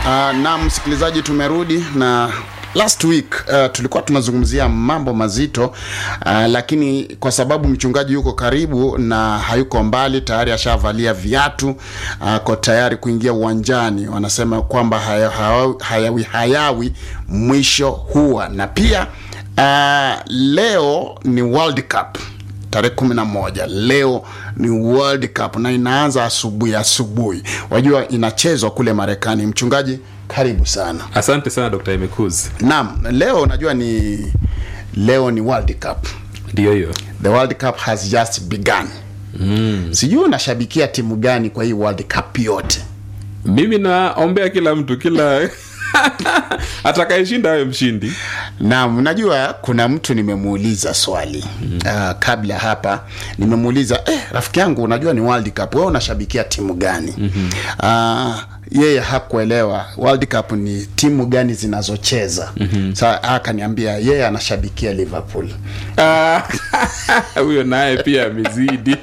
Uh, na msikilizaji, tumerudi na last week uh, tulikuwa tunazungumzia mambo mazito uh, lakini kwa sababu mchungaji yuko karibu na hayuko mbali, tayari ashavalia viatu ako uh, tayari kuingia uwanjani. Wanasema kwamba haya, haya, hayawi hayawi mwisho huwa, na pia uh, leo ni World Cup tarehe kumi na moja leo ni World Cup na inaanza asubuhi asubuhi, wajua inachezwa kule Marekani. Mchungaji, karibu sana. Asante sana Dr. Emekuz. Naam, leo unajua ni leo ni World Cup. Ndiyo hiyo. The World Cup has just begun. Mm. Sijui unashabikia timu gani kwa hii World Cup yote? Mimi naombea kila mtu kila atakayeshinda awe mshindi. Naam, unajua kuna mtu nimemuuliza swali mm. uh, kabla hapa nimemuuliza eh, rafiki yangu, unajua ni World Cup, wewe unashabikia timu gani? mm-hmm. uh, yeye hakuelewa World Cup ni timu gani zinazocheza. mm-hmm. Sasa akaniambia yeye anashabikia Liverpool. Ah, Huyo naye pia amezidi.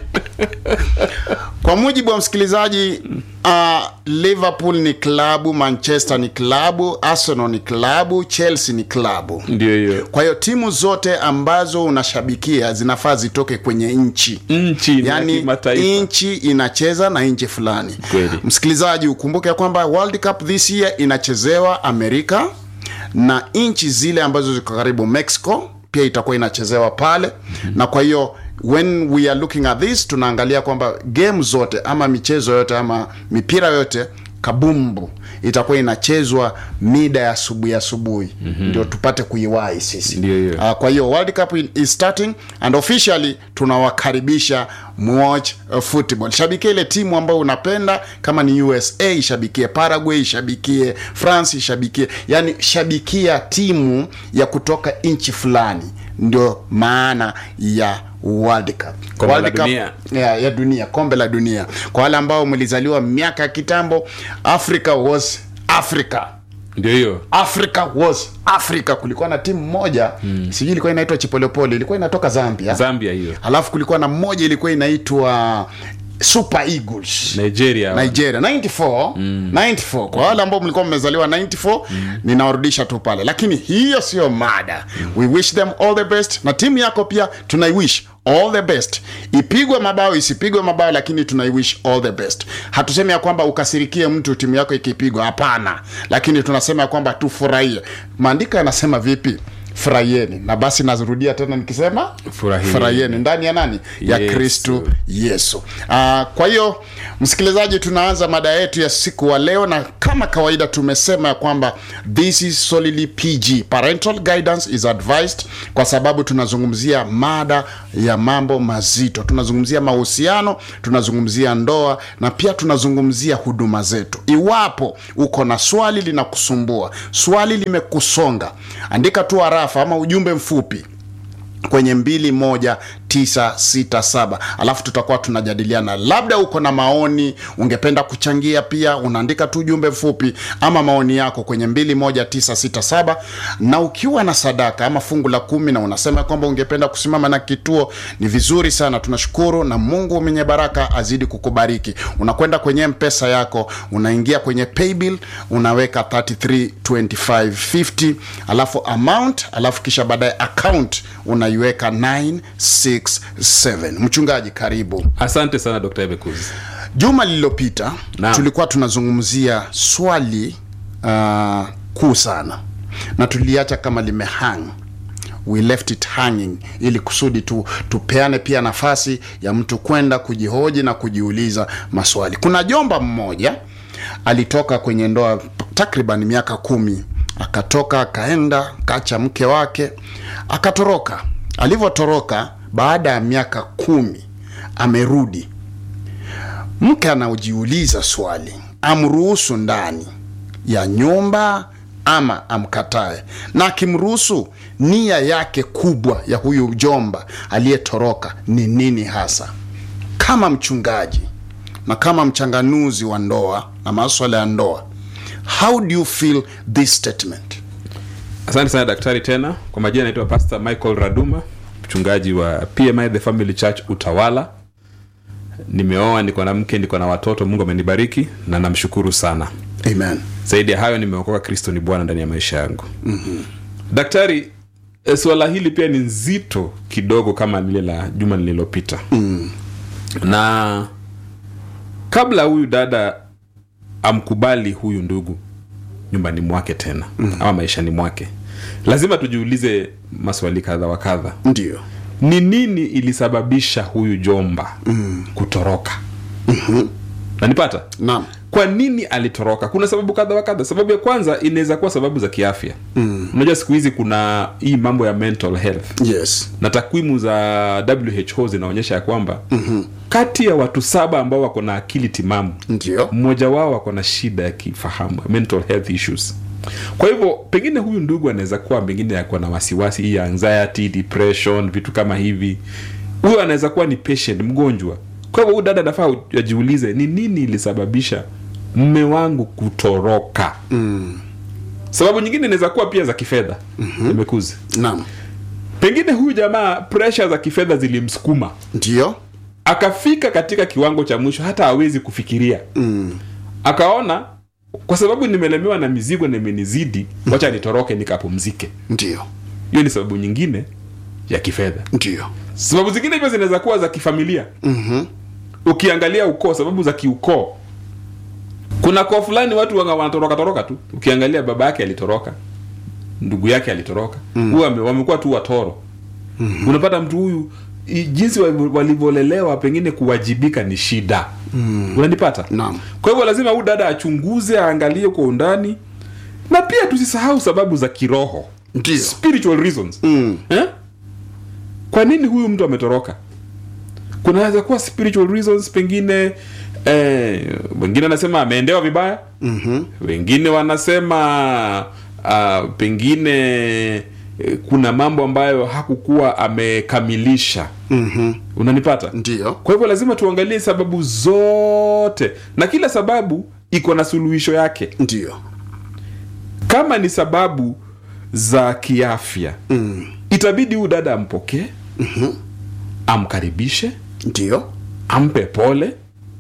Kwa mujibu wa msikilizaji uh, Liverpool ni klabu, Manchester ni klabu, Arsenal ni klabu, Chelsea ni klabu. Ndiyo hiyo. Kwa hiyo timu zote ambazo unashabikia zinafaa zitoke kwenye nchi Nchi na yani kimataifa. nchi inacheza na nchi fulani. Kweli. Msikilizaji, ukumbuke ya kwamba World Cup this year inachezewa Amerika na nchi zile ambazo ziko karibu Mexico pia itakuwa inachezewa pale mm-hmm. na kwa hiyo when we are looking at this tunaangalia kwamba game zote ama michezo yote ama mipira yote kabumbu itakuwa inachezwa mida ya asubuhi asubuhi mm-hmm. ndio tupate kuiwahi sisi Ndio hiyo. Uh, kwa hiyo World Cup is starting and officially tunawakaribisha watch uh, football. Shabikia ile timu ambayo unapenda, kama ni USA ishabikie Paraguay, ishabikie France, ishabikie yani, shabikia timu ya kutoka nchi fulani, ndio maana ya World Cup. Kombe World la dunia. ya, ya dunia, kombe la dunia. Kwa wale ambao mlizaliwa miaka ya kitambo, Africa was Africa. Ndio hiyo. Africa was Africa. Kulikuwa na timu moja mm. sijui ilikuwa inaitwa Chipolepole, ilikuwa inatoka Zambia. Zambia hiyo. Alafu kulikuwa na mmoja ilikuwa inaitwa Super Eagles Nigeria. Nigeria 94 mm. 94 kwa wale ambao mlikuwa mmezaliwa 94 mm. ninawarudisha tu pale, lakini hiyo sio mada mm. we wish them all the best, na timu yako pia tunaiwish all the best, ipigwe mabao isipigwe mabao, lakini tunaiwish all the best. Hatusemi ya kwamba ukasirikie mtu timu yako ikipigwa, hapana, lakini tunasema ya kwamba tufurahie. Maandiko yanasema vipi? Furahieni. Na basi nazirudia tena nikisema Furahieni. furahieni ndani ya nani? Ya Yesu. Kristu Yesu. Uh, kwa hiyo msikilizaji, tunaanza mada yetu ya siku wa leo, na kama kawaida tumesema ya kwamba this is solely PG, parental guidance is advised, kwa sababu tunazungumzia mada ya mambo mazito, tunazungumzia mahusiano, tunazungumzia ndoa na pia tunazungumzia huduma zetu. Iwapo uko na swali linakusumbua, swali limekusonga, andika tu arafa ama ujumbe mfupi kwenye mbili moja tisa sita saba alafu tutakuwa tunajadiliana labda uko na maoni ungependa kuchangia pia unaandika tu ujumbe mfupi ama maoni yako kwenye mbili moja tisa sita saba na ukiwa na sadaka ama fungu la kumi na unasema kwamba ungependa kusimama na kituo ni vizuri sana tunashukuru na mungu mwenye baraka azidi kukubariki unakwenda kwenye mpesa yako unaingia kwenye paybill unaweka 332550 alafu amount alafu kisha baadaye account unaiweka 967 mchungaji karibu Asante sana Dr. Emekuz. juma lililopita Naam. tulikuwa tunazungumzia swali uh, kuu sana na tuliacha kama limehang we left it hanging ili kusudi tu tupeane pia nafasi ya mtu kwenda kujihoji na kujiuliza maswali kuna jomba mmoja alitoka kwenye ndoa takriban miaka kumi akatoka akaenda kacha mke wake akatoroka alivyotoroka baada ya miaka kumi amerudi mke anajiuliza swali amruhusu ndani ya nyumba ama amkatae na akimruhusu nia yake kubwa ya huyu jomba aliyetoroka ni nini hasa kama mchungaji na kama mchanganuzi wa ndoa na maswala ya ndoa how do you feel this statement Asante sana daktari tena. Kwa majina naitwa Pastor Michael Raduma, mchungaji wa PMI The Family Church Utawala. Nimeoa, niko na mke, niko na watoto. Mungu amenibariki na namshukuru sana. amen zaidi ya hayo nimeokoka kristo ni bwana ndani ya maisha yangu mm-hmm. daktari eh, suala hili pia ni nzito kidogo kama lile la juma lililopita mm. na kabla huyu dada amkubali huyu ndugu nyumbani mwake tena mm. ama maishani mwake lazima tujiulize maswali kadha wa kadha ndio ni nini ilisababisha huyu jomba mm. kutoroka mm-hmm. nanipata naam kwa nini alitoroka kuna sababu kadha wa kadha sababu ya kwanza inaweza kuwa sababu za kiafya mm. unajua siku hizi kuna hii mambo ya mental health yes na takwimu za who zinaonyesha ya kwamba mm-hmm. kati ya watu saba ambao wako na akili timamu ndio mmoja wao wako na shida ya kifahamu mental health issues kwa hivyo pengine huyu ndugu anaweza kuwa pengine yako na wasiwasi hii ya anxiety depression vitu kama hivi huyo anaweza kuwa ni patient mgonjwa kwa hivyo huyu dada anafaa ajiulize ni nini ilisababisha mme wangu kutoroka mm. sababu nyingine inaweza kuwa pia za kifedha mm-hmm. imekuzi naam pengine huyu jamaa pressure za kifedha zilimsukuma ndio akafika katika kiwango cha mwisho hata hawezi kufikiria mm. akaona kwa sababu nimelemewa na mizigo na imenizidi wacha nitoroke nikapumzike ndio hiyo ni sababu nyingine ya kifedha ndio sababu zingine hivyo zinaweza kuwa za kifamilia mm-hmm. ukiangalia ukoo sababu za kiukoo kuna koo fulani watu wanga- wanatoroka toroka tu ukiangalia baba yake alitoroka ndugu yake alitoroka mm. huyu ame- wamekuwa tu watoro mm. unapata mtu huyu i- jinsi wa- walivyolelewa pengine kuwajibika ni shida mm. unanipata Naam. kwa hivyo lazima huyu dada achunguze aangalie kwa undani na pia tusisahau sababu za kiroho ndio spiritual reasons Mm. eh? kwa nini huyu mtu ametoroka kunaweza kuwa spiritual reasons pengine eh, wengine wanasema ameendewa vibaya mm-hmm. wengine wanasema uh, pengine eh, kuna mambo ambayo hakukuwa amekamilisha Mm-hmm. unanipata ndio kwa hivyo lazima tuangalie sababu zote na kila sababu iko na suluhisho yake ndio kama ni sababu za kiafya mm. itabidi huyu dada ampokee mm-hmm. amkaribishe ndio ampe pole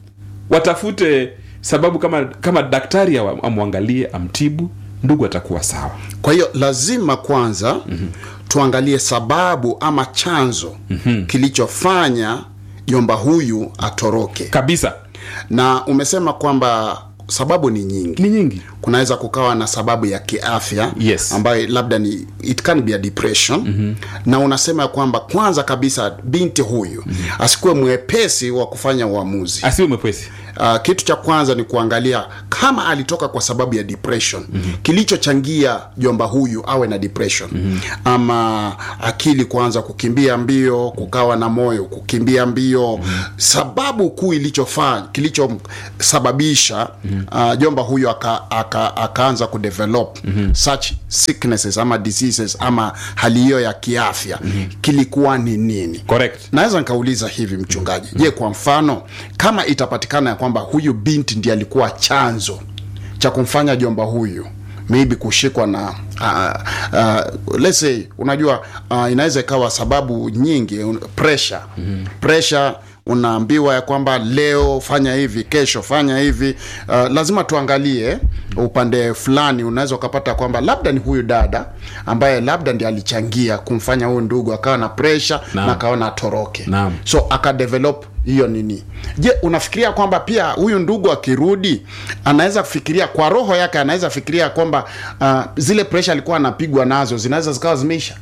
watafute sababu kama kama daktari awa- amwangalie amtibu ndugu atakuwa sawa kwa hiyo lazima kwanza mm-hmm. tuangalie sababu ama chanzo mm-hmm. kilichofanya jomba huyu atoroke kabisa na umesema kwamba sababu ni nyingi ni nyingi kunaweza kukawa na sababu ya kiafya Yes. ambayo labda ni it can be a depression mm-hmm. na unasema kwamba kwanza kabisa binti huyu mm-hmm. asikuwe mwepesi wa kufanya uamuzi asiwe mwepesi uh, kitu cha kwanza ni kuangalia kama alitoka kwa sababu ya depression mm-hmm. kilichochangia jomba huyu awe na depression mm-hmm. ama akili kuanza kukimbia mbio kukawa na moyo kukimbia mbio mm-hmm. sababu kuu ilichofanya kilichosababisha mm-hmm. uh, jomba huyu aka, aka, akaanza kudevelop mm-hmm. such sicknesses ama diseases ama hali hiyo ya kiafya mm-hmm. kilikuwa ni nini correct naweza nikauliza hivi mchungaji je kwa mfano kama itapatikana ya kwamba huyu binti ndiye alikuwa chanzo cha kumfanya jomba huyu maybe kushikwa na uh, uh, let's say unajua uh, inaweza ikawa sababu nyingi un- pressure mm-hmm. pressure unaambiwa ya kwamba leo fanya hivi kesho fanya hivi uh, lazima tuangalie upande fulani unaweza ukapata kwamba labda ni huyu dada ambaye labda ndi alichangia kumfanya huyu ndugu akawa na pressure Naam. na akaona atoroke Naam. so akadevelop hiyo nini je unafikiria kwamba pia huyu ndugu akirudi anaweza kufikiria kwa roho yake anaweza fikiria kwamba uh, zile pressure alikuwa anapigwa nazo zinaweza zikawa zimeisha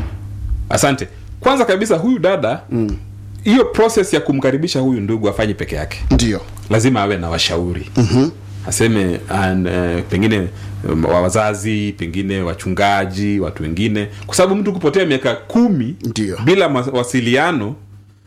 asante kwanza kabisa huyu dada hiyo mm. process ya kumkaribisha huyu ndugu afanye peke yake ndio lazima awe na washauri mm-hmm. aseme an, uh, pengine um, wa wazazi pengine wachungaji watu wengine kwa sababu mtu kupotea miaka kumi Ndio. bila mawasiliano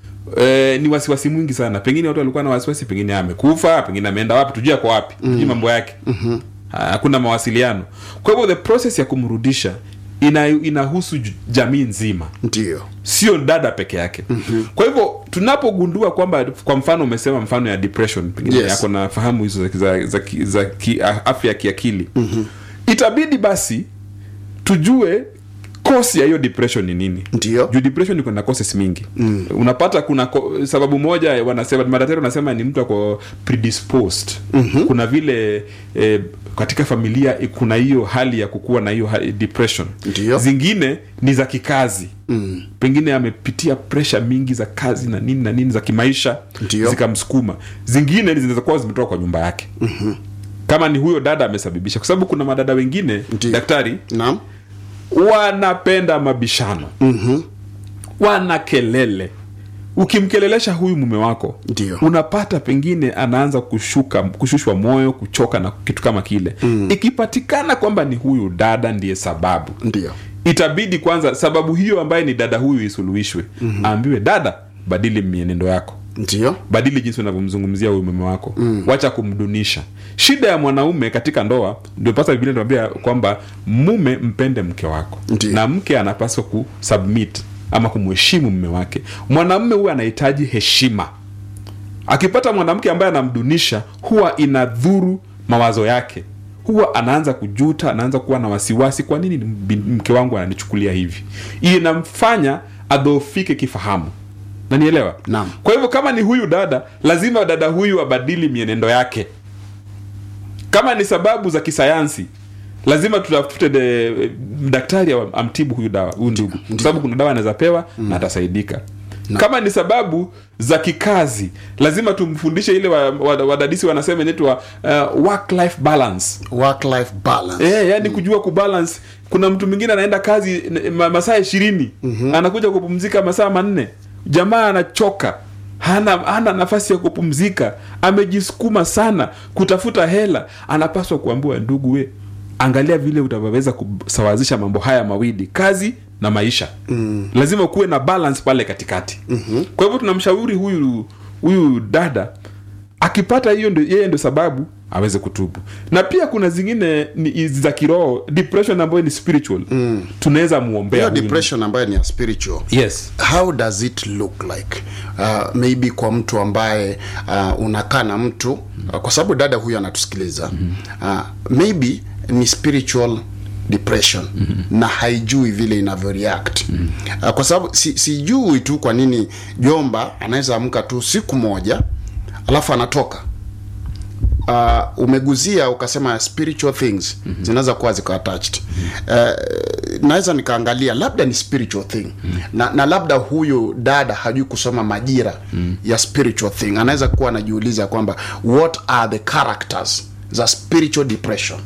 Eh, ni wasiwasi mwingi sana pengine watu walikuwa na wasiwasi pengine amekufa pengine ameenda wapi tujue kwa wapi mm. tujue mambo yake mm-hmm. hakuna mawasiliano kwa hivyo the process ya kumrudisha ina, inahusu j- jamii nzima ndio sio dada peke yake mm-hmm. kwa hivyo tunapogundua kwamba kwa mfano umesema mfano ya depression pengine Yes. Yes. yako na fahamu hizo za, za, za, ki- za ki, afya ya kiakili mm-hmm. itabidi basi tujue kosi ya hiyo depression ni nini Ndio. juu depression iko na causes mingi mm. unapata kuna ko, sababu moja wanasema madaktari wanasema ni mtu ako predisposed mm-hmm. kuna vile eh, katika familia eh, kuna hiyo hali ya kukuwa na hiyo hali- depression Ndio. zingine ni za kikazi mm. pengine amepitia pressure mingi za kazi na nini na nini za kimaisha Ndio. zikamsukuma zingine zinaweza kuwa zimetoka kwa nyumba yake mm-hmm. kama ni huyo dada amesababisha kwa sababu kuna madada wengine Ndio. daktari naam wanapenda mabishano mm-hmm. wana kelele ukimkelelesha huyu mume wako Ndio. unapata pengine anaanza kushuka kushushwa moyo kuchoka na kitu kama kile mm. ikipatikana kwamba ni huyu dada ndiye sababu ndio itabidi kwanza sababu hiyo ambaye ni dada huyu isuluhishwe mm-hmm. aambiwe dada badili mienendo yako ndio badili jinsi unavyomzungumzia huyu mume wako mm. wacha kumdunisha shida ya mwanaume katika ndoa ndio pasa biblia inatuambia kwamba mume mpende mke wako Ndiyo. na mke anapaswa kusubmit ama kumheshimu mume wake mwanamume huwa anahitaji heshima akipata mwanamke ambaye anamdunisha huwa inadhuru mawazo yake huwa anaanza kujuta anaanza kuwa na wasiwasi kwa nini bin- mke wangu ananichukulia hivi hii inamfanya adhoofike kifahamu nanielewa Naam. kwa hivyo kama ni huyu dada lazima dada huyu abadili mienendo yake kama ni sababu za kisayansi lazima tutafute de- daktari am- amtibu huyu dawa huyu ndugu kwa sababu kuna dawa anaweza pewa na atasaidika kama ni sababu za kikazi lazima tumfundishe ile wadadisi wa, wa wadadisi wanasema inaitwa uh, work life balance work life balance Eh, yani kujua kubalance kuna mtu mwingine anaenda kazi n- ma, masaa ishirini mm-hmm. anakuja kupumzika masaa manne jamaa anachoka hana, hana nafasi ya kupumzika amejisukuma sana kutafuta hela anapaswa kuambiwa ndugu we angalia vile utavyoweza kusawazisha mambo haya mawili kazi na maisha mm. lazima kuwe na balance pale katikati mm-hmm. kwa hivyo tunamshauri huyu huyu dada akipata hiyo ndo, yeye ndo sababu aweze kutubu na pia kuna zingine ni hizi za kiroho depression ambayo ni spiritual mm. tunaweza muombea hiyo huyu depression ambayo ni ya spiritual yes how does it look like uh, maybe kwa mtu ambaye uh, unakaa na mtu uh, kwa sababu dada huyu anatusikiliza uh, maybe ni spiritual depression mm-hmm. na haijui vile inavyo react mm-hmm. uh, kwa sababu si, sijui tu kwa nini jomba anaweza amka tu siku moja alafu anatoka uh, umeguzia ukasema spiritual things mm-hmm. zinaweza kuwa ziko attached uh, naweza nikaangalia labda ni spiritual thing mm-hmm. na, na labda huyu dada hajui kusoma majira mm-hmm. ya spiritual thing anaweza kuwa anajiuliza kwamba what are the characters za spiritual depression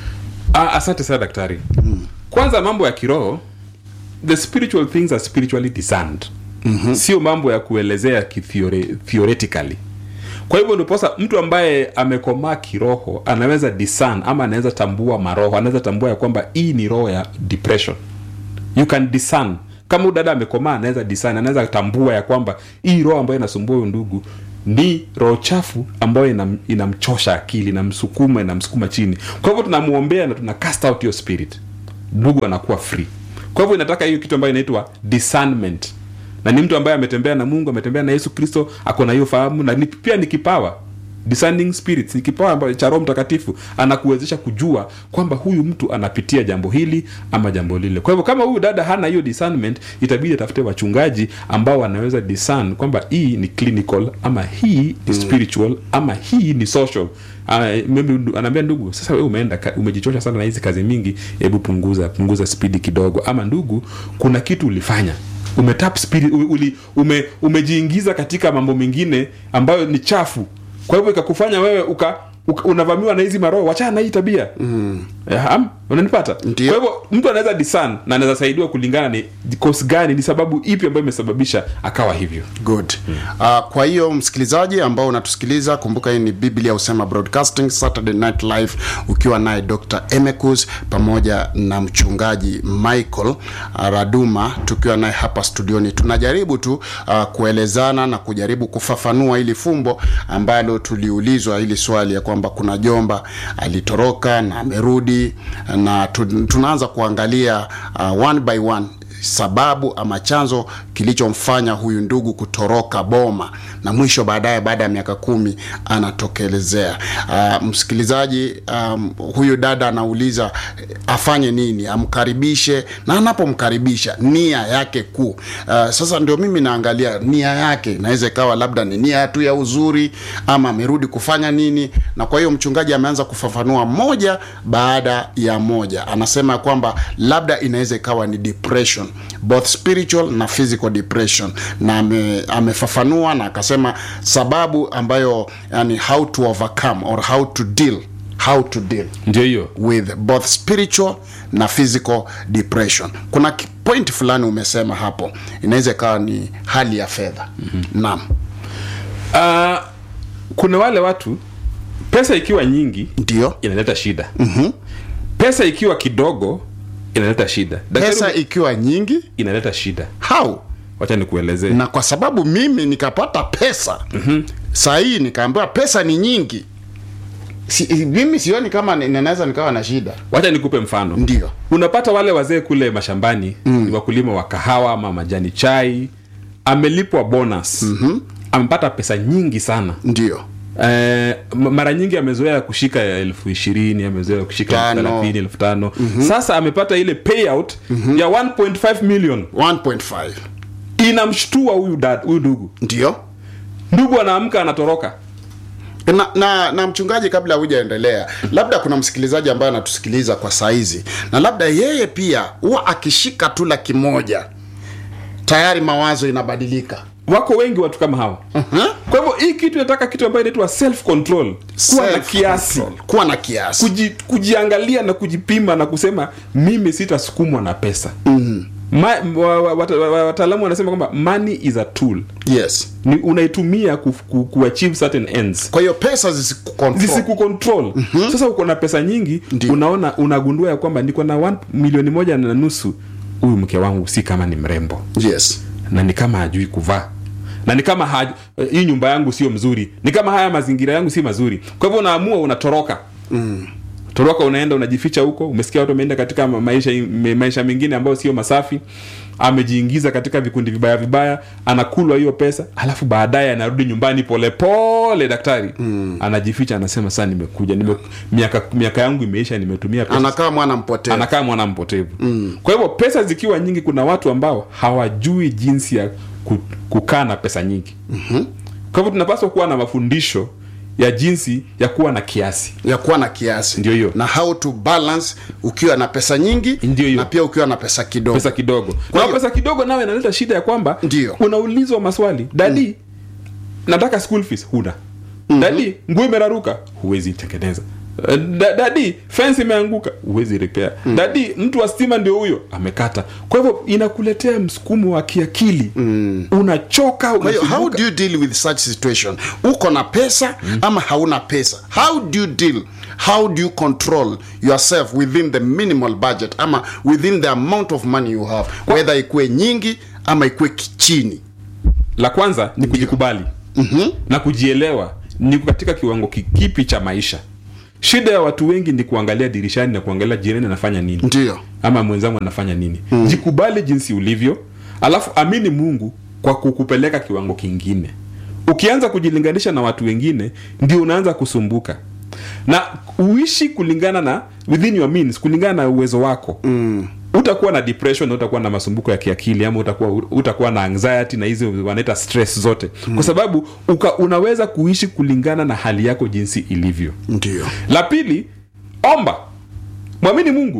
ah, asante sana daktari mm. kwanza mambo ya kiroho the spiritual things are spiritually discerned mm-hmm. sio mambo ya kuelezea kithiore- theoretically kwa hivyo ndiposa mtu ambaye amekomaa kiroho anaweza discern ama anaweza tambua maroho anaweza tambua ya kwamba hii ni roho ya depression you can discern kama huyu dada amekomaa anaweza discern anaweza tambua ya kwamba hii roho ambayo inasumbua huyu ndugu ni roho chafu ambayo inam, inamchosha akili inamsukuma inamsukuma chini kwa hivyo tunamwombea na tuna cast out your spirit ndugu anakuwa free kwa hivyo inataka hiyo kitu ambayo inaitwa discernment na ni mtu ambaye ametembea na mungu ametembea na yesu kristo ako na hiyo fahamu na ni, pia ni kipawa discerning spirits ni kipawa ambacho cha roho mtakatifu anakuwezesha kujua kwamba huyu mtu anapitia jambo hili ama jambo lile kwa hivyo kama huyu dada hana hiyo discernment itabidi atafute wachungaji ambao wanaweza discern kwamba hii ni clinical ama hii ni spiritual ama hii ni social Uh, maybe ndu- anaambia ndugu sasa wewe umeenda ka- umejichosha sana na hizi kazi mingi hebu punguza punguza spidi kidogo ama ndugu kuna kitu ulifanya umetap spirit u- uli, ume, umejiingiza katika mambo mengine ambayo ni chafu kwa hivyo ikakufanya wewe uka, uka unavamiwa na hizi maroho wachana na hii tabia mm. unanipata Ndio. kwa hivyo mtu anaweza disan na anaweza saidiwa kulingana ni kosi gani ni sababu ipi ambayo imesababisha akawa hivyo good uh, kwa hiyo msikilizaji ambao unatusikiliza kumbuka hii ni biblia husema broadcasting saturday night live ukiwa naye dr emekus pamoja na mchungaji michael uh, raduma tukiwa naye hapa studioni tunajaribu tu uh, kuelezana na kujaribu kufafanua hili fumbo ambalo tuliulizwa hili swali ya kwamba kuna jomba alitoroka na amerudi na tu, tunaanza kuangalia uh, one by one sababu ama chanzo kilichomfanya huyu ndugu kutoroka boma na mwisho baadaye baada ya miaka kumi anatokelezea uh, msikilizaji um, huyu dada anauliza eh, afanye nini amkaribishe na anapomkaribisha nia yake kuu uh, sasa ndio mimi naangalia nia yake inaweza ikawa labda ni nia tu ya uzuri ama amerudi kufanya nini na kwa hiyo mchungaji ameanza kufafanua moja baada ya moja anasema kwamba labda inaweza ikawa ni depression both spiritual na physical depression na ame, amefafanua na akasema sababu ambayo yani how to overcome or how to deal how to deal ndio hiyo with both spiritual na physical depression kuna ki- point fulani umesema hapo inaweza ikawa ni hali ya fedha mm-hmm. naam uh, kuna wale watu pesa ikiwa nyingi ndio inaleta shida mm-hmm. pesa ikiwa kidogo inaleta shida Daktari pesa ume- ikiwa nyingi inaleta shida how wacha nikuelezee na kwa sababu mimi nikapata pesa mm-hmm. saa hii nikaambiwa pesa ni nyingi si, mimi sioni kama ni- ninaweza nikawa na shida wacha nikupe mfano ndio unapata wale wazee kule mashambani mm. ni wakulima wa kahawa ama majani chai amelipwa bonus mm-hmm. amepata pesa nyingi sana ndio Eh, m- mara nyingi amezoea kushika ya elfu ishirini amezoea kushika elfu Tano. thelathini elfu tano sasa amepata ile payout ya 1.5 million 1.5 inamshtua huyu dad huyu ndugu ndio ndugu anaamka anatoroka na, na, na mchungaji kabla hujaendelea labda kuna msikilizaji ambaye anatusikiliza kwa saizi na labda yeye pia huwa akishika tu laki moja tayari mawazo inabadilika wako wengi watu kama hawa uh-huh. kwa hivyo hii kitu inataka kitu ambayo inaitwa self control kuwa na kiasi kuwa na kiasi Kuji, kujiangalia na kujipima na kusema mimi sitasukumwa na pesa mm-hmm. Ma, wa, wa, wata- wa, wataalamu wanasema kwamba money is a tool yes ni unaitumia ku, ku, ku achieve certain ends kwa hiyo pesa zisikucontrol zisikucontrol mm-hmm. sasa uko na pesa nyingi Ndio. unaona unagundua ya kwamba niko na one, milioni moja na nusu huyu mke wangu si kama ni mrembo yes na ni kama hajui kuvaa na ni kama haju, eh, hii nyumba yangu sio mzuri ni kama haya mazingira yangu si mazuri kwa hivyo unaamua unatoroka mm. toroka unaenda unajificha huko umesikia watu wameenda katika ma- maisha me- maisha mengine ambayo sio masafi amejiingiza katika vikundi vibaya vibaya anakulwa hiyo pesa alafu baadaye anarudi nyumbani polepole daktari mm. anajificha anasema saa nimekuja nime, miaka, miaka yangu imeisha nimetumia pesa anakaa mwana mpotea anakaa mwana mpotevu mm. kwa hivyo pesa zikiwa nyingi kuna watu ambao hawajui jinsi ya ku- kukaa na pesa nyingi mm-hmm. kwa hivyo tunapaswa kuwa na mafundisho ya jinsi ya kuwa na kiasi ya kuwa na kiasi Ndio hiyo. na how to balance ukiwa na pesa nyingi Ndio hiyo. na pia ukiwa na pesa kidogo pesa kidogo Kwa na hiyo- pesa kidogo nawe inaleta shida ya kwamba Ndio. unaulizwa maswali dadi nataka school fees huna mm-hmm. dadi nguo imeraruka huwezi tengeneza Eh, da, dadi fence imeanguka huwezi repair mm. dadi mtu wa stima ndio huyo amekata kwa hivyo inakuletea msukumo wa kiakili mm. unachoka kwa hiyo how unasumbuka. do you deal with such situation uko na pesa mm. ama hauna pesa how do you deal how do you control yourself within the minimal budget ama within the amount of money you have whether ikuwe nyingi ama ikuwe kichini la kwanza ni kujikubali mm-hmm. na kujielewa ni katika kiwango ki- kipi cha maisha shida ya watu wengi ni kuangalia dirishani na kuangalia jirani anafanya nini ndio ama mwenzangu anafanya nini mm. jikubali jinsi ulivyo alafu amini mungu kwa kukupeleka kiwango kingine ukianza kujilinganisha na watu wengine ndio unaanza kusumbuka na uishi kulingana na within your means kulingana na uwezo wako mm. utakuwa na depression na utakuwa na masumbuko ya kiakili ama utakuwa utakuwa na anxiety na hizo wanaita stress zote mm. kwa sababu uka, unaweza kuishi kulingana na hali yako jinsi ilivyo ndio la pili omba mwamini mungu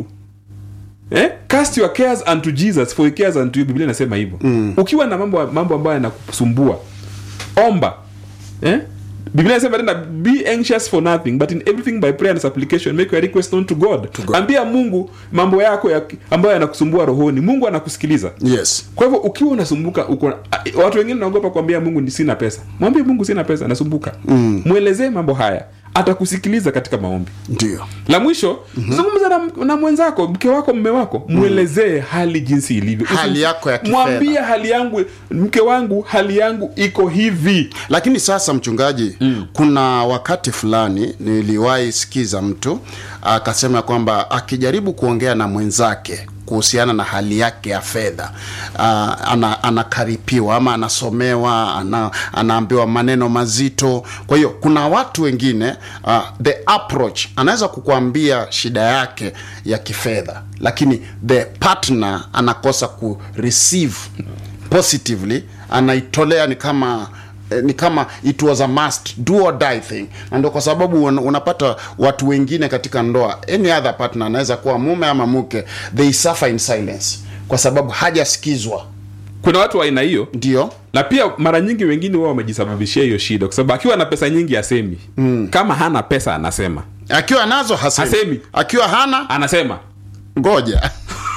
eh? cast your cares unto jesus for he cares unto you biblia inasema hivyo mm. ukiwa na mambo mambo ambayo yanakusumbua omba eh? biblia inasema tena be anxious for nothing but in everything by prayer and supplication make your request known to god, God. ambia mungu mambo yako ya, ambayo yanakusumbua rohoni mungu anakusikiliza yes kwa hivyo ukiwa unasumbuka uko a- watu wengine naogopa kuambia mungu ni sina pesa mwambie mungu sina pesa nasumbuka mm. mwelezee mambo haya atakusikiliza katika maombi ndio la mwisho mm-hmm. zungumza na, na mwenzako mke wako mme wako mwelezee hali jinsi ilivyo Hali Usi- yako ya kifedha. mwambie hali yangu mke wangu hali yangu iko hivi lakini sasa mchungaji mm. kuna wakati fulani niliwahi sikiza mtu akasema kwamba akijaribu kuongea na mwenzake kuhusiana na hali yake ya fedha uh, ana, anakaripiwa ama anasomewa ana, anaambiwa maneno mazito kwa hiyo kuna watu wengine uh, the approach anaweza kukuambia shida yake ya kifedha lakini the partner anakosa ku receive positively anaitolea ni kama eh, ni kama it was a must do or die thing na ndio kwa sababu un, unapata watu wengine katika ndoa any other partner anaweza kuwa mume ama mke they suffer in silence kwa sababu hajasikizwa kuna watu wa aina hiyo ndio na pia mara nyingi wengine wao wamejisababishia hiyo shida kwa sababu akiwa na pesa nyingi asemi mm. kama hana pesa anasema akiwa nazo hasemi, Hasemi. akiwa hana anasema ngoja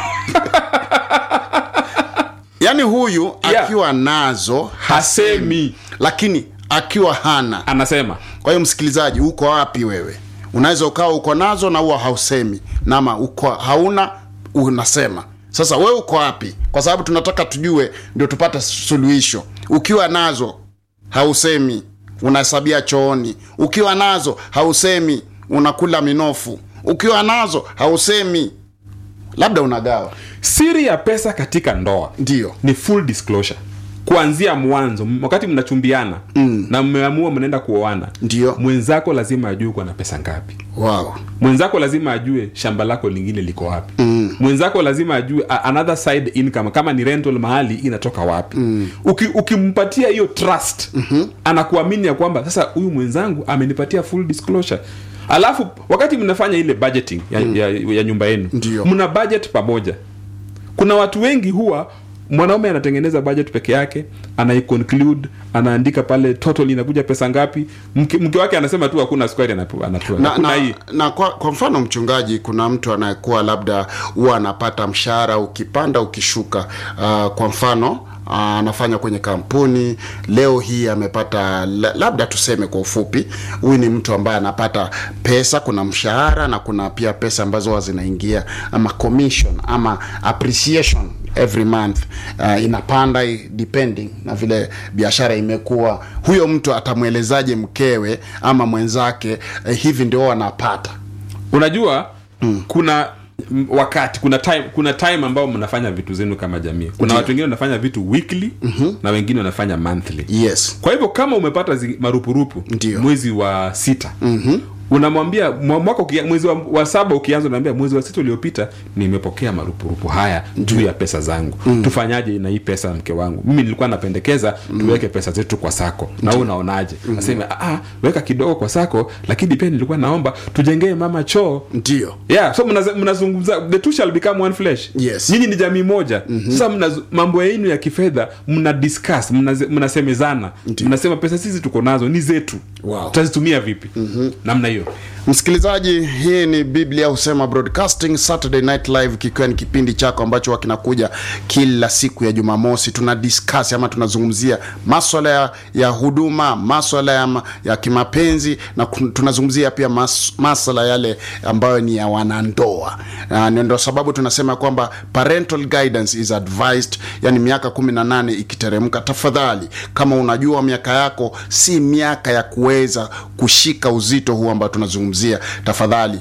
yaani huyu Yeah. akiwa nazo hasemi hasemi lakini akiwa hana anasema kwa hiyo msikilizaji uko wapi wewe unaweza ukawa uko nazo na huwa hausemi nama uko hauna unasema sasa wewe uko wapi kwa sababu tunataka tujue ndio tupate suluhisho ukiwa nazo hausemi unahesabia chooni ukiwa nazo hausemi unakula minofu ukiwa nazo hausemi labda unagawa siri ya pesa katika ndoa ndio ni full disclosure kuanzia mwanzo m- wakati mnachumbiana mm. na mmeamua mnaenda kuoana Ndio. mwenzako lazima ajue uko na pesa ngapi wow. mwenzako lazima ajue shamba lako lingine liko wapi mm. mwenzako lazima ajue a- another side income kama ni rental mahali inatoka wapi mm. Uki, ukimpatia hiyo trust mm-hmm. anakuamini ya kwamba sasa huyu mwenzangu amenipatia full disclosure alafu wakati mnafanya ile budgeting ya, mm. ya, ya nyumba yenu Ndio. mna budget pamoja kuna watu wengi huwa mwanaume anatengeneza budget peke yake anaiconclude anaandika pale total inakuja pesa ngapi mke, mke wake anasema tu hakuna square anapewa anapewa na, hakuna na, hii na kwa, kwa mfano mchungaji kuna mtu anayekuwa labda huwa anapata mshahara ukipanda ukishuka uh, kwa mfano uh, anafanya kwenye kampuni leo hii amepata la- labda tuseme kwa ufupi huyu ni mtu ambaye anapata pesa kuna mshahara na kuna pia pesa ambazo huwa zinaingia ama commission ama appreciation every month uh, inapanda i- depending na vile biashara imekuwa huyo mtu atamwelezaje mkewe ama mwenzake eh, hivi ndio wanapata unajua mm. kuna m- wakati kuna time kuna time ambao mnafanya vitu zenu kama jamii kuna Ndiyo. watu wengine wanafanya vitu weekly mm-hmm. na wengine wanafanya monthly yes kwa hivyo kama umepata zi, marupurupu Ndiyo. mwezi wa sita mm-hmm. unamwambia mwa- mwaka ukia, mwezi wa, wa saba ukianza unaambia mwezi wa sita uliopita nimepokea marupurupu haya juu ya pesa zangu mm. tufanyaje na hii pesa mke wangu mimi nilikuwa napendekeza tuweke pesa zetu kwa sako na wewe unaonaje mm. aseme ah, weka kidogo kwa sako lakini pia nilikuwa naomba tujengee mama choo ndio yeah so mnaza- mnazungumza the two shall become one flesh Yes. nyinyi ni jamii moja mm-hmm. sasa mnazu- mambo yenu ya kifedha mna discuss mnaze- mnasemezana mnasema pesa sisi tuko nazo ni zetu Wow. tutazitumia vipi mm-hmm. namna hiyo msikilizaji hii ni biblia husema broadcasting saturday night live kikiwa ni kipindi chako ambacho huwa kinakuja kila siku ya jumamosi tuna discuss ama tunazungumzia maswala ya, ya huduma maswala ya, ma- ya kimapenzi na kun- tunazungumzia pia mas, maswala yale ambayo ni ya wanandoa Na ndio sababu tunasema kwamba parental guidance is advised yani miaka 18 ikiteremka tafadhali kama unajua miaka yako si miaka ya kuweza kushika uzito huu ambao tunazungumzia tafadhali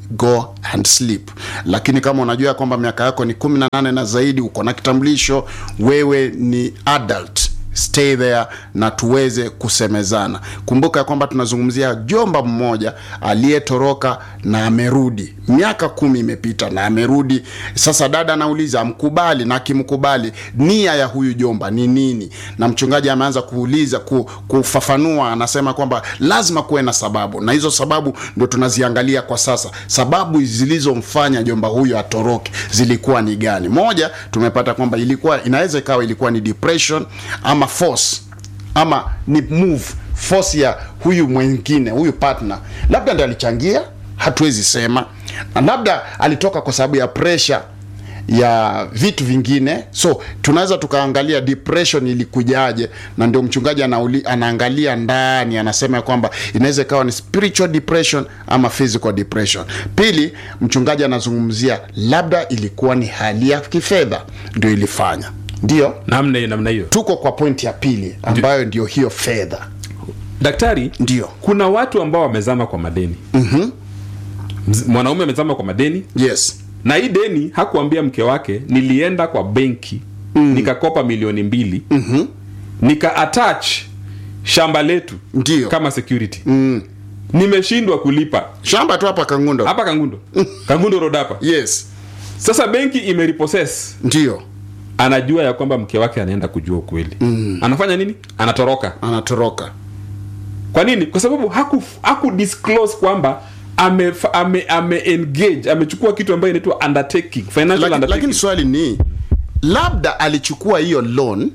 go and sleep lakini kama unajua kwamba miaka yako ni 18 na zaidi uko na kitambulisho wewe ni adult stay there na tuweze kusemezana kumbuka ya kwamba tunazungumzia jomba mmoja aliyetoroka na amerudi miaka kumi imepita na amerudi sasa dada anauliza amkubali na akimkubali nia ya huyu jomba ni nini na mchungaji ameanza kuuliza ku, kufafanua anasema kwamba lazima kuwe na sababu na hizo sababu ndo tunaziangalia kwa sasa sababu zilizomfanya jomba huyu atoroke zilikuwa ni gani moja tumepata kwamba ilikuwa inaweza ikawa ilikuwa ni depression ama force ama ni move force ya huyu mwingine huyu partner labda ndo alichangia hatuwezi sema na labda alitoka kwa sababu ya pressure ya vitu vingine so tunaweza tukaangalia depression ilikujaje na ndio mchungaji anauli, anaangalia ndani anasema ya kwamba inaweza ikawa ni spiritual depression ama physical depression pili mchungaji anazungumzia labda ilikuwa ni hali ya kifedha ndio ilifanya ndio namna hiyo namna hiyo tuko kwa pointi ya pili ambayo ndio hiyo fedha daktari ndio kuna watu ambao wamezama kwa madeni mm-hmm. mwanaume amezama kwa madeni yes na hii deni hakuambia mke wake nilienda kwa benki mm. nikakopa milioni mbili mm-hmm. nika attach shamba letu Ndio. kama security mm. nimeshindwa kulipa shamba tu hapa kangundo hapa kangundo kangundo road hapa yes sasa benki imeripossess ndio anajua ya kwamba mke wake anaenda kujua ukweli mm. anafanya nini anatoroka anatoroka kwa nini kwa sababu haku, haku disclose kwamba ame, ame, ame engage amechukua kitu ambayo inaitwa undertaking financial Laki, undertaking lakini swali ni labda alichukua hiyo loan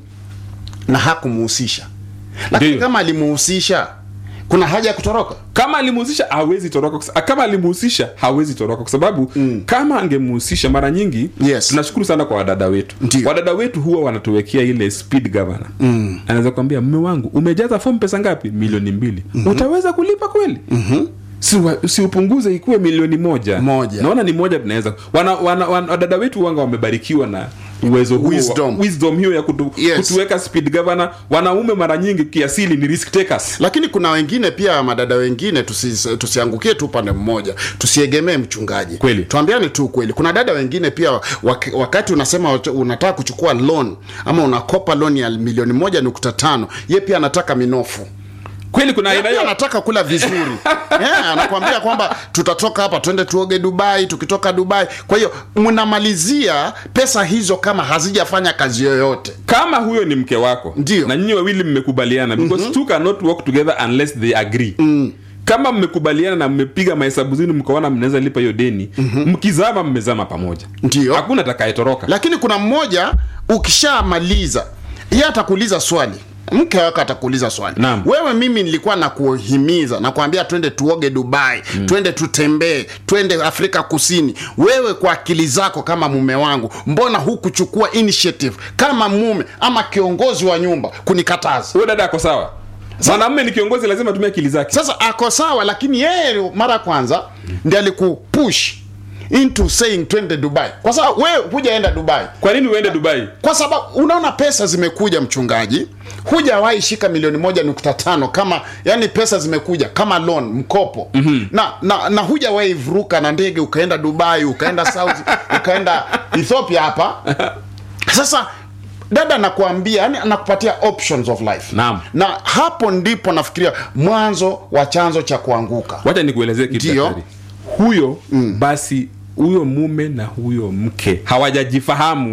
na hakumuhusisha lakini Ndio. kama alimuhusisha kuna haja ya kutoroka kama alimuhusisha hawezi toroka kwa sa- kama alimuhusisha hawezi toroka kwa sababu mm. kama angemuhusisha mara nyingi Yes. tunashukuru sana kwa wadada wetu Ndio. wadada wetu huwa wanatuwekea ile speed governor mm. anaweza kuambia mme wangu umejaza fomu pesa ngapi milioni mbili mm-hmm. utaweza kulipa kweli mm-hmm. si, wa- si upunguze ikuwe milioni moja Moja. naona ni moja tunaweza wana, wana, wana, wadada wetu wanga wamebarikiwa na uwezo huo wa- Wisdom. wisdom hiyo ya kutu, Yes. kutuweka speed governor wanaume mara nyingi kiasili ni risk takers lakini kuna wengine pia madada wengine tusi, tusiangukie tu upande mmoja tusiegemee mchungaji Kweli. tuambiane tu ukweli kuna dada wengine pia wak, wakati unasema wat- unataka kuchukua loan ama unakopa loan ya milioni moja nukta tano ye pia anataka minofu kweli kuna aina Pia hiyo anataka kula vizuri yeah, anakwambia kwamba tutatoka hapa twende tuoge dubai tukitoka dubai kwa hiyo mnamalizia pesa hizo kama hazijafanya kazi yoyote kama huyo ni mke wako Ndio. na nyinyi wawili mmekubaliana because two cannot work together unless they agree mm. kama mmekubaliana na mmepiga mahesabu zenu mkaona mnaweza lipa hiyo deni mm-hmm. mkizama mmezama pamoja Ndio. hakuna atakayetoroka lakini kuna mmoja ukishamaliza ye atakuuliza swali mke wako atakuuliza swali Naam. wewe mimi nilikuwa nakuhimiza nakwambia twende tuoge dubai mm. twende tutembee twende afrika kusini wewe kwa akili zako kama mume wangu mbona hukuchukua initiative kama mume ama kiongozi wa nyumba kunikataza huyo dada ako sawa mwanamume ni kiongozi lazima atumie akili zake sasa ako sawa lakini yeye mara ya kwanza ndi alikupush into saying twende dubai kwa sababu wewe hujaenda dubai kwa nini uende dubai kwa sababu unaona pesa zimekuja mchungaji hujawahi shika milioni moja nukta tano kama yani pesa zimekuja kama loan mkopo mm-hmm. na, na, na hujawahi vuruka na ndege ukaenda dubai ukaenda saudi ukaenda ethiopia hapa sasa dada anakuambia yani anakupatia options of life Naam. na hapo ndipo nafikiria mwanzo wa chanzo cha kuanguka wacha nikuelezee kitu Ndio. daktari. huyo mm. basi huyo mume na huyo mke hawajajifahamu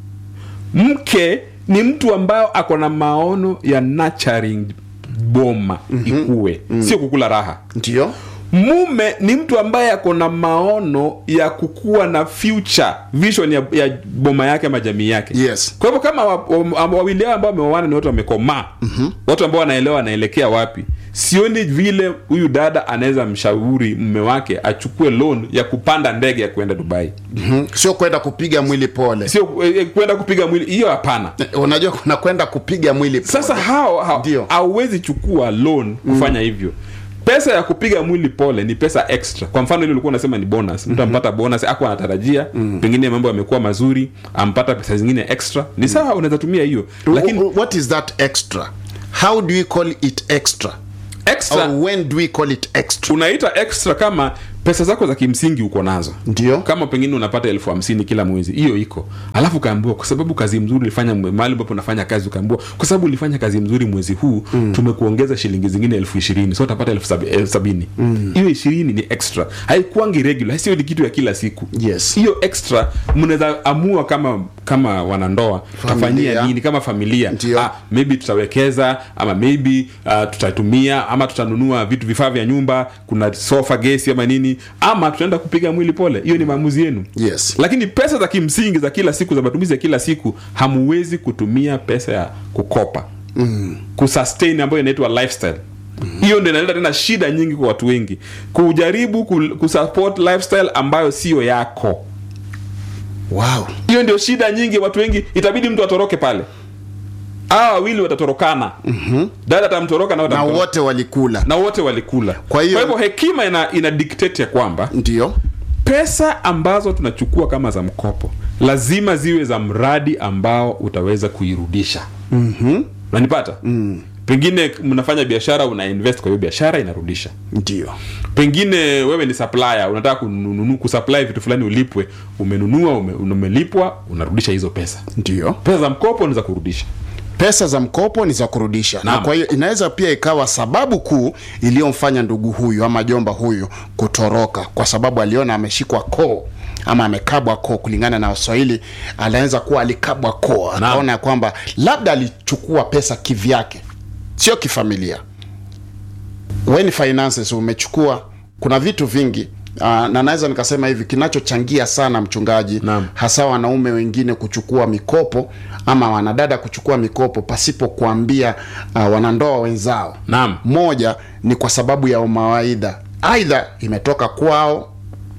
mke ni mtu ambayo ako na maono ya nurturing boma mm-hmm. ikue mm. sio kukula raha ndio mume ni mtu ambaye ako na maono ya kukuwa na future vision ya, ya boma yake ama jamii yake Yes. kwa hivyo kama wa- wa- wawili hao ambao wameoana ni watu wamekomaa mm-hmm. watu ambao wanaelewa wanaelekea wapi sioni vile huyu dada anaweza mshauri mume wake achukue loan ya kupanda ndege ya kuenda dubai mm-hmm. sio kwenda kupiga mwili pole sio eh, kwenda kupiga mwili hiyo hapana unajua kuna kwenda kupiga mwili pole. sasa hao hao- Ndio. hauwezi chukua loan kufanya hivyo pesa ya kupiga mwili pole ni pesa extra kwa mfano ile ulikuwa unasema ni bonus mtu ampata bonus ako anatarajia pengine mambo yamekuwa mazuri ampata pesa zingine extra ni sawa unaweza tumia hiyo lakini Wh- what is that extra how do we call it extra extra or when do we call it extra unaita extra kama pesa zako za kimsingi uko nazo Ndio. kama pengine unapata elfu hamsini kila mwezi hiyo iko alafu ukaambiwa kwa sababu kazi mzuri ulifanya mwe- mahali ambapo unafanya kazi ukaambiwa kwa sababu ulifanya kazi mzuri mwezi huu mm. tumekuongeza shilingi zingine elfu ishirini so utapata elfu sabi, elfu sabini hiyo ishirini ni extra haikuangi regular sio ni kitu ya kila siku Yes. hiyo extra mnaweza amua kama kama wanandoa tutafanyia nini kama familia Ndio. ah, maybe tutawekeza ama maybe uh, tutatumia ama tutanunua vitu vifaa vya nyumba kuna sofa gesi ama nini ama tutaenda kupiga mwili pole hiyo ni maamuzi yenu Yes. lakini pesa za kimsingi za kila siku za matumizi ya kila siku hamuwezi kutumia pesa ya kukopa mm. kusustain ambayo inaitwa lifestyle hiyo mm. ndio inaleta tena shida nyingi kwa watu wengi kujaribu ku- kusupport lifestyle ambayo siyo yako wow hiyo ndio shida nyingi watu wengi itabidi mtu atoroke pale hawa wawili watatorokana mm-hmm. dada atamtoroka na, na watamtoroka. wote walikula na wote walikula Kwa hiyo- hekima ina, ina dictate ya kwamba ndio pesa ambazo tunachukua kama za mkopo lazima ziwe za mradi ambao utaweza kuirudisha mm-hmm. nanipata mm. pengine mnafanya biashara una invest kwa hiyo biashara inarudisha ndio pengine wewe ni supplier unataka kununu, kusupply vitu fulani ulipwe umenunua ume, umelipwa unarudisha hizo pesa ndio pesa za mkopo unaweza kurudisha pesa za mkopo ni za kurudisha na Naam. kwa hiyo inaweza pia ikawa sababu kuu iliyomfanya ndugu huyu ama jomba huyu kutoroka kwa sababu aliona ameshikwa koo ama amekabwa koo kulingana na waswahili anaweza kuwa alikabwa koo akaona ya kwamba labda alichukua pesa kivyake sio kifamilia when finances umechukua kuna vitu vingi Uh, na naweza nikasema hivi kinachochangia sana mchungaji Naam. hasa wanaume wengine kuchukua mikopo ama wanadada kuchukua mikopo pasipo kuambia uh, wanandoa wenzao Naam. moja ni kwa sababu ya mawaidha aidha imetoka kwao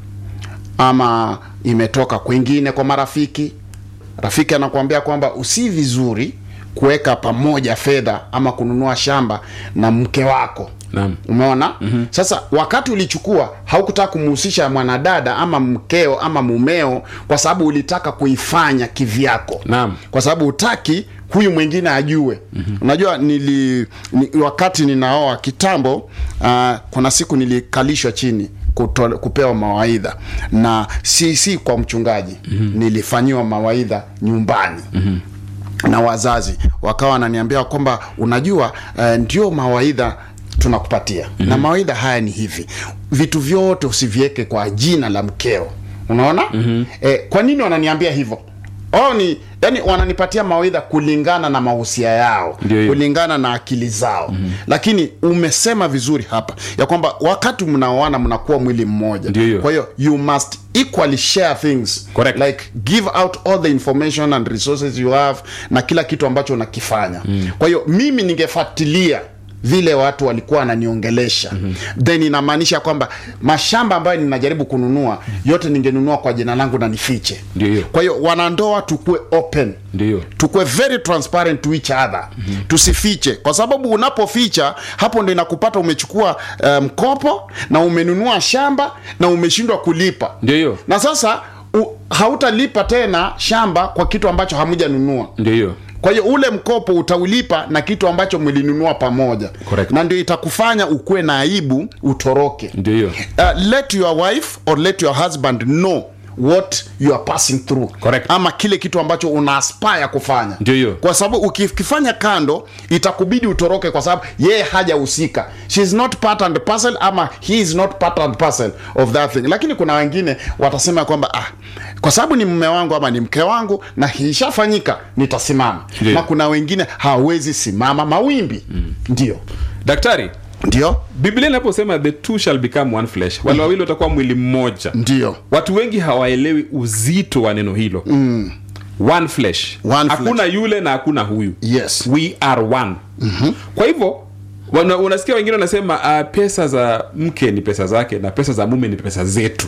ama imetoka kwingine kwa marafiki rafiki anakuambia kwamba usi vizuri kuweka pamoja fedha ama kununua shamba na mke wako Naam. umeona mm-hmm. sasa wakati ulichukua haukutaka kumhusisha mwanadada ama mkeo ama mumeo kwa sababu ulitaka kuifanya kivyako Naam. kwa sababu utaki huyu mwingine ajue mm-hmm. unajua nili ni, wakati ninaoa kitambo uh, kuna siku nilikalishwa chini kuto, kupewa mawaidha na si si kwa mchungaji mm-hmm. nilifanyiwa mawaidha nyumbani mm-hmm na wazazi wakawa wananiambia kwamba unajua uh, ndio mawaidha tunakupatia mm-hmm. na mawaidha haya ni hivi vitu vyote usiviweke kwa jina la mkeo unaona mm-hmm. eh, kwa nini wananiambia hivyo oh, ni yani wananipatia mawaidha kulingana na mahusia yao Ndio hiyo. kulingana na akili zao mm-hmm. lakini umesema vizuri hapa ya kwamba wakati mnaoana mnakuwa mwili mmoja Ndio hiyo. kwa hiyo you must equally share things Correct. like give out all the information and resources you have na kila kitu ambacho unakifanya mm. kwa hiyo mimi ningefuatilia vile watu walikuwa wananiongelesha mm-hmm. then inamaanisha kwamba mashamba ambayo ninajaribu kununua yote ningenunua kwa jina langu na nifiche Ndio hiyo. kwa hiyo wanandoa tukue open Ndio. tukue very transparent to each other mm-hmm. tusifiche kwa sababu unapoficha hapo ndo inakupata umechukua eh, mkopo na umenunua shamba na umeshindwa kulipa Ndio hiyo. na sasa u, hautalipa tena shamba kwa kitu ambacho hamujanunua ndio hiyo kwa hiyo ule mkopo utaulipa na kitu ambacho mlinunua pamoja Correct. na ndio itakufanya ukuwe na aibu utoroke ndio hiyo uh, let your wife or let your husband know what you are passing through Correct. ama kile kitu ambacho una aspire kufanya Ndio hiyo. kwa sababu ukifanya kando itakubidi utoroke kwa sababu yeye hajahusika she is not part and parcel ama he is not part and parcel of that thing lakini kuna wengine watasema kwamba ah, kwa sababu ni mume wangu ama ni mke wangu na ishafanyika nitasimama Ndio. na kuna wengine hawezi simama mawimbi mm. ndio daktari ndio biblia inaposema the two shall become one flesh wale wawili watakuwa mwili mmoja ndio watu wengi hawaelewi uzito wa neno hilo mm. one flesh One hakuna yule na hakuna huyu yes we are one mm-hmm. kwa hivyo wana, unasikia wengine wanasema uh, pesa za mke ni pesa zake na pesa za mume ni pesa zetu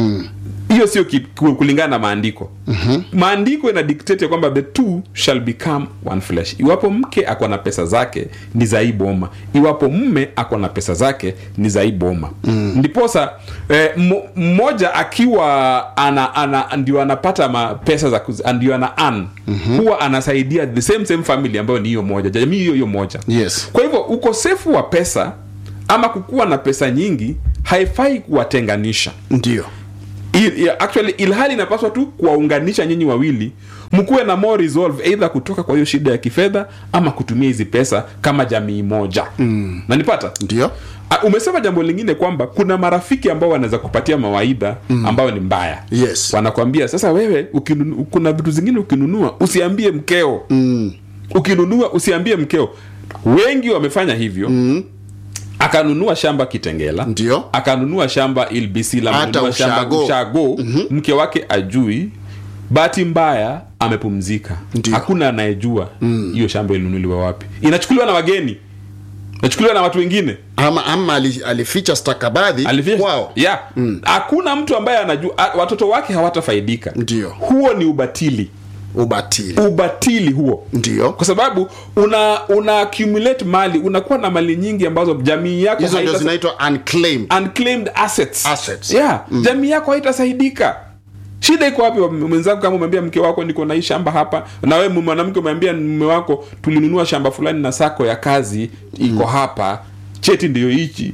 hiyo sio ki- ku- kulingana na maandiko mm-hmm. maandiko ina dictate ya kwamba the two shall become one flesh iwapo mke ako na pesa zake ni za hii boma iwapo mume ako na pesa zake ni za hii boma mm. ndiposa eh, mo- mmoja akiwa ana, ana ndio anapata ma pesa za kuz- ndio ana an mm-hmm. huwa anasaidia the same same family ambayo ni hiyo moja jamii hiyo hiyo moja yes kwa hivyo ukosefu wa pesa ama kukuwa na pesa nyingi haifai kuwatenganisha ndio Il, yeah, actually ilhali inapaswa tu kuwaunganisha nyinyi wawili mkuwe na more resolve either kutoka kwa hiyo shida ya kifedha ama kutumia hizi pesa kama jamii moja mm. nanipata ndio Uh, umesema jambo lingine kwamba kuna marafiki ambao wanaweza kupatia mawaidha mm. ambayo ni mbaya Yes. wanakwambia sasa wewe ukinunu, kuna vitu zingine ukinunua usiambie mkeo mm. ukinunua usiambie mkeo wengi wamefanya hivyo mm akanunua shamba kitengela Ndio. akanunua shamba ilbisila Hata amenunua shamba ushago. ushago mm-hmm. mke wake ajui bahati mbaya amepumzika Ndio. hakuna anayejua hiyo mm. shamba ilinunuliwa wapi inachukuliwa na wageni inachukuliwa na watu wengine ama, ama ali- alificha stakabadhi Alificha- kwao yeah hakuna mtu ambaye anajua a- watoto wake hawatafaidika Ndio. huo ni ubatili ubatili ubatili huo ndio kwa sababu una una accumulate mali unakuwa na mali nyingi ambazo jamii yako hizo ndio haita- zinaitwa unclaimed unclaimed assets, Assets. yeah jamii yako haitasaidika shida iko wapi mwenzako kama umeambia mke wako niko na hii shamba hapa na wewe mwanamke umeambia mume wako tulinunua shamba fulani na sako ya kazi iko hapa cheti ndiyo hichi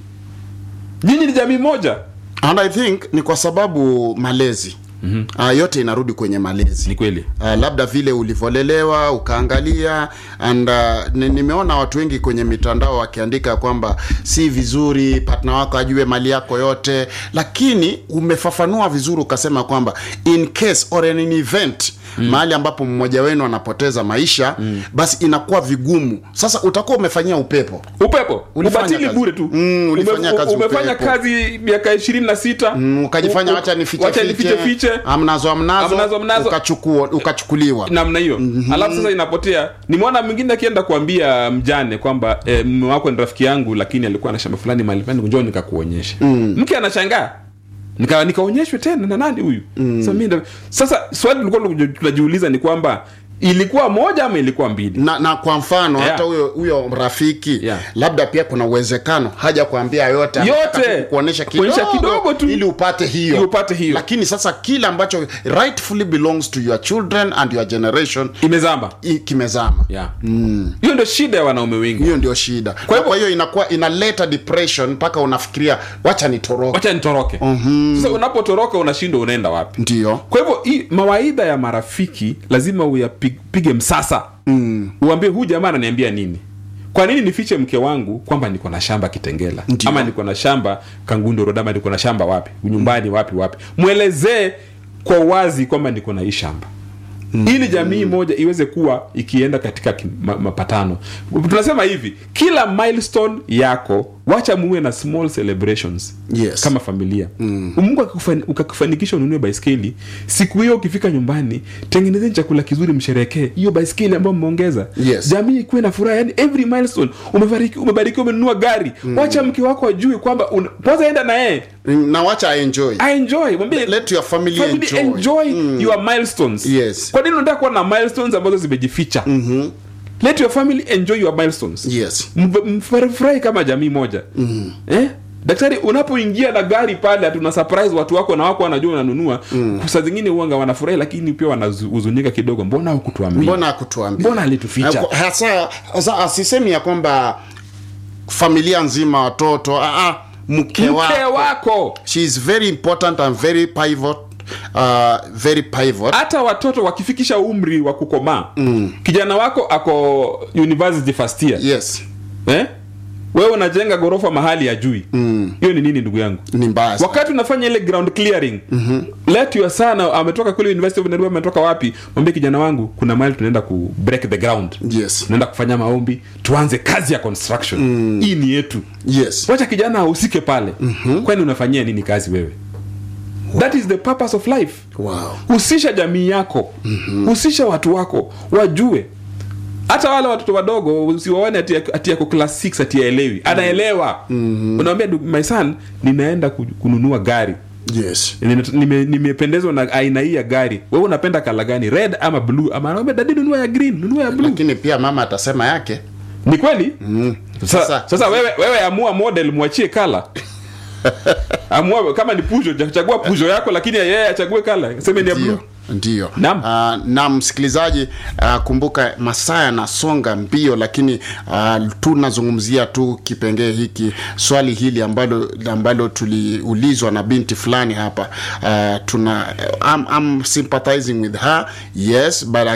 nyinyi ni jamii moja and i think ni kwa sababu malezi mm-hmm. uh, yote inarudi kwenye malezi ni kweli uh, labda vile ulivyolelewa ukaangalia and uh, ni- nimeona watu wengi kwenye mitandao wakiandika kwamba si vizuri partner wako ajue mali yako yote lakini umefafanua vizuri ukasema kwamba in case or in an event Mm. mahali ambapo mmoja wenu anapoteza maisha mm. basi inakuwa vigumu sasa utakuwa umefanyia upepo upepo Ulifanya ubatili kazi. bure tu Mm, ulifanya Ume- kazi umefanya upepo. kazi miaka ishirini na sita mm, ukajifanya U- u- wacha nifiche wacha nifiche fiche amnazo amnazo, Amnazo, amnazo. ukachukua ukachukuliwa namna hiyo mm-hmm. alafu sasa inapotea nimeona mwingine akienda kuambia mjane kwamba e, mme wako ni rafiki yangu lakini alikuwa na shamba fulani mahali fulani njoo nikakuonyesha mm. mke anashangaa nika nikaonyeshwe tena na nani huyu mm. sasa, mimi ndo- sasa swali tulikuwa tunajiuliza ni kwamba ilikuwa moja ama ilikuwa mbili na, na kwa mfano Yeah. hata huyo huyo rafiki Yeah. labda pia kuna uwezekano haja kuambia yote anataka Yote. tu kukuonyesha kidogo, Kuonyesha kidogo tu. ili upate hiyo Ili upate hiyo. lakini sasa kile ambacho rightfully belongs to your children and your generation imezamba i- kimezama yeah. hiyo ndio shida ya wanaume wengi hiyo ndio shida kwa hivyo- hiyo inakuwa inaleta depression mpaka unafikiria wacha nitoroke wacha nitoroke sasa unapotoroka unashindwa unaenda wapi ndio kwa hivyo hii mawaidha ya marafiki lazima uyapige msasa mm. uambie huu jamaa ananiambia nini kwa nini nifiche mke wangu kwamba niko na shamba kitengela Ndio. ama niko na shamba kangundo road ama niko na shamba wapi nyumbani wapi wapi mwelezee kwa wazi kwamba niko na hii shamba mm. ili jamii moja iweze kuwa ikienda katika ki- ma, mapatano tunasema hivi kila milestone yako wacha muwe na small celebrations Yes. kama familia mm. mungu akikufani- ukakufanikisha ununue baiskeli siku hiyo ukifika nyumbani tengenezeni chakula kizuri msherekee hiyo baiskeli ambayo mmeongeza Yes. jamii ikuwe na furaha yani every milestone umebariki umebarikiwa umenunua gari mm. wacha mke wako ajue kwamba una- kwanza enda na yeye na wacha enjoy aenjoy mwambie let your family, family enjoy, enjoy your milestones Yes. kwa nini unataka kuwa na milestones ambazo zimejificha mm-hmm. let your family enjoy your milestones yes Mf- mfurahi kama jamii moja mm. eh? daktari unapoingia na gari pale hatuna surprise watu wako na wako wanajua unanunua mm. saa zingine uanga wanafurahi lakini pia wanahuzunika kidogo mbona hukutuambia mbona akutuambia mbona alituficha hasa hasa asisemi ya kwamba familia nzima watoto ah, ah, mke mke wako wako she is very important and very pivot uh, very pivot hata watoto wakifikisha umri wa kukomaa mm. kijana wako ako university first year yes eh? wewe unajenga ghorofa mahali ya jui hiyo ni nini ndugu yangu ni mbaya sana. wakati unafanya ile ground clearing mm-hmm. let your son ametoka kule university of nairobi ametoka wapi mwambie kijana wangu kuna mahali tunaenda ku break the ground yes tunaenda kufanya maombi tuanze kazi ya construction mm. hii ni yetu yes wacha kijana ahusike pale mm-hmm. kwani unafanyia nini kazi wewe that is the purpose of life wow husisha jamii yako mm-hmm. husisha watu wako wajue hata wale watoto wadogo usiwaone ati, ati yako class 6 ati aelewi anaelewa mm-hmm. unawambia "Du- my son ninaenda ku- kununua gari yes Nime- nime- nimependezwa na aina hii ya gari wewe unapenda kala gani red ama blue ama anaambia dadi nunua ya green nunua ya blue lakini pia mama atasema yake ni kweli mm. sasa, Sasa- sasa wewe, wewe amua model mwachie kala amua kama ni pujo chagua pujo yako lakini yeye achague kala seme ni ya blue ndio ndio Naam. uh, na msikilizaji uh, kumbuka masaa yanasonga mbio lakini uh, tunazungumzia tu kipengee hiki swali hili ambalo ambalo tuliulizwa na binti fulani hapa uh, tuna I'm, I'm sympathizing with her yes but